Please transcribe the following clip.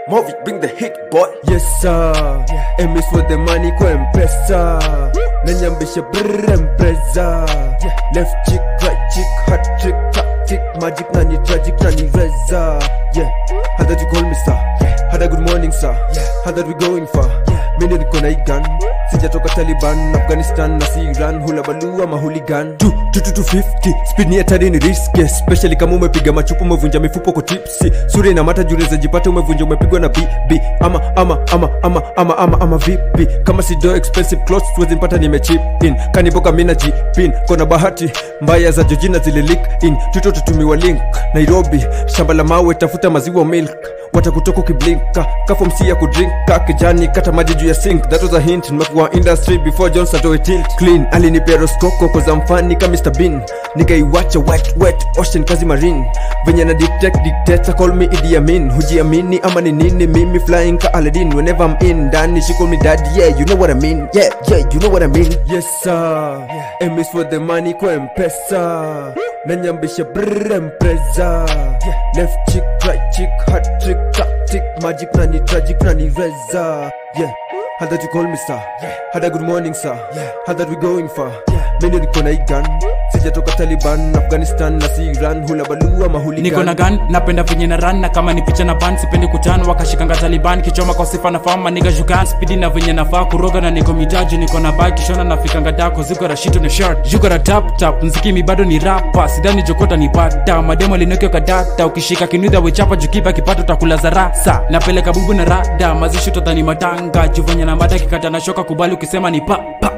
Movi, bring the hit boy. Yes sir, aim is for the money kwa mpesa Nanyambisha brr empresa Left chick, right chick, hat trick, tactic Magic nani tragic nani reza Yeah, how that you call me sir How that good morning sir How that we going far Mimi niko na hii gun Sijatoka Taliban, Afghanistan na si Iran Hula balua mahuligan 250 speed ni hatari ni riski especially kama umepiga machupa umevunja mifupo kwa tipsi sura ina mata jure zajipata umevunja umepigwa na bb ama ama ama ama ama ama ama vipi kama si do expensive clothes tuwezi mpata nimechip in kaniboka mina jipin kona bahati mbaya za jojina zile leak in tuto tutumiwa link nairobi shamba la mawe tafuta maziwa milk watakutoka ukiblinka kafomsi ya kudrinka kijani kata maji juu ya sink that was a hint nimekuwa industry before jones atoe tilt clean alinipea roskoko koza mfani ka mr bin nikaiwacha wet wet ocean kazi marine venye na detect dictator call me idi amin hujiamini ama ni nini mimi flying ka aladin whenever i'm in ndani she call me daddy yeah you know what i mean yeah yeah you know what i mean yes sir aim is for the money kwa mpesa nanyambisha brr empresa left chick right chick hat trick tactic magic nani tragic nani reza yeah how that you call me sir how that good morning sir how that we going far mimi niko na hii gun sijatoka taliban afghanistan na si iran hula balua mahuli niko na gan napenda venye na ran na kama ni picha na ban sipendi kutan wakashikanga taliban kichoma kwa sifa na fama niga jukan spidi na venye nafaa kuroga na niko mitaji niko na bag kishona nafikanga dako ziko rashito na shirt yuko na tap tap mzikimi bado ni rapa sidani jokota ni pata mademo linokio kadata ukishika kinudha wechapa jukipa kipato takula za rasa napeleka bubu na rada mazishuto dhani matanga juvenye na mada kikata na shoka kubali ukisema ni pa pa